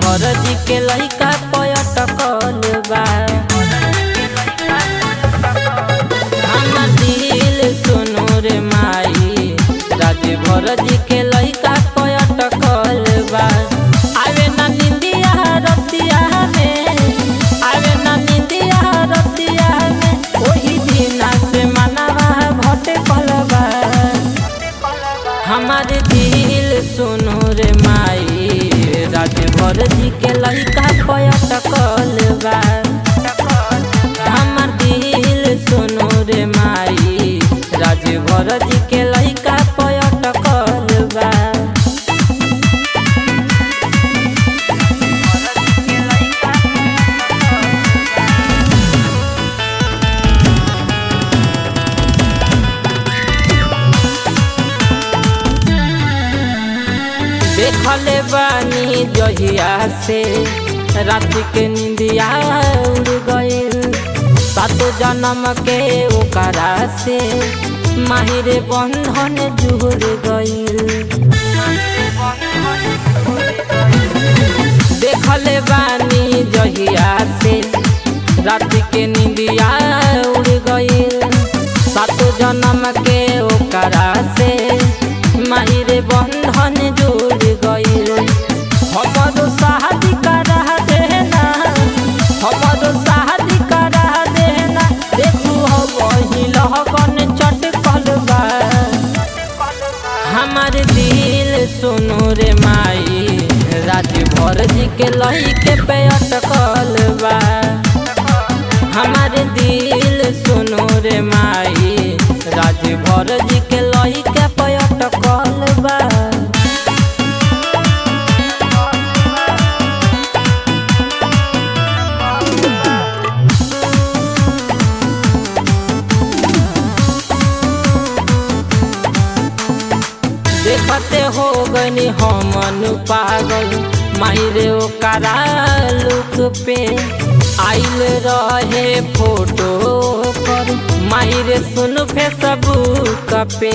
राजभर जी के लइका पयटकल बा हमर दिल सुनो रे माई राजभर जी के लइका पयटकल बा आवे ना निंदिया रतिया में आवे ना निंदिया रतिया में ओही दिना से मनवा भटकल बा हमार दिल सुनो रे माई राजभर जी के लइका पयटकल बा हमार दिल सुनो रे माई राजभर जी के लइका पयटकल बा देखले बानी जहिया से रात के निंदिया उड़ गइल सातो जन्म के ओकरा से माहिर बंधन जुड़ गइल देखले बानी जहिया से रात के निंदिया उड़ गइल सातो जन्म के ओकरा से माहिर बंधन जुड़ गइल हमरो शादी करा देना हमरो शादी करा देना देखू हो वही लहकन चटकल बा हमार दिल सुनो रे माई राजभर जी के लइके पे अटकल बा हमार दिल सुनो रे माई राजभर जी के लइके पे अटकल बा देखते हो गनी हमन पागल मायरे ओकरा लुक पे आइल रहे फोटो पर मायरे सुन फेसबुक पे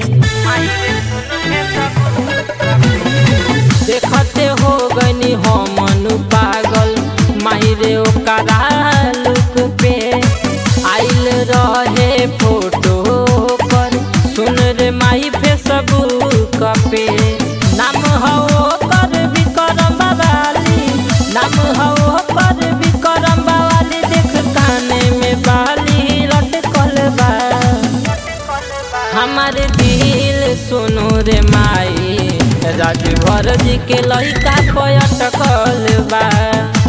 देखते हो गनी हमन पागल मायरे ओकरा लुक पे आइल रहे फोटो पर सुन रे माई फेसबुक पे नाम हो कर विक्रम बाबाली नाम हो कर विक्रम बाबाली देख काने में बाली लटकल बा हमार दिल सुनो रे माई राजभर जी के लइका पयटकल बा